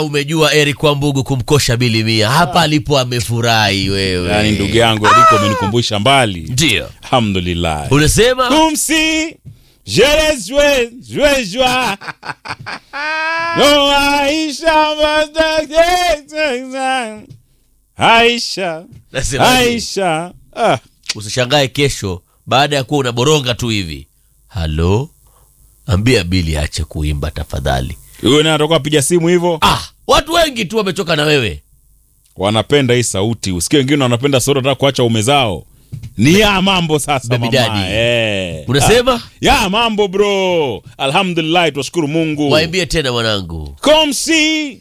umejua Eric Wambugu kumkosha bilimia hapa alipo amefurahi wewe. yani ndugu yangu Eriko umenikumbusha mbali Ndio. alhamdulillah Unasema kumsi je les joie joie joie no Aisha Aisha Nasema Aisha ah usishangae kesho baada ya kuwa unaboronga tu hivi. Halo? Ambia Bili ache kuimba tafadhali. huyo naye atakuwa piga simu hivyo Ah, watu wengi tu wamechoka na wewe. wanapenda hii sauti usikie wengine wanapenda sauti wanataka kuacha ume zao ni ya mambo sasa Baby mama daddy. eh. Unasema? Ah, ya mambo bro alhamdulillah twashukuru mungu Waimbie tena mwanangu. comme si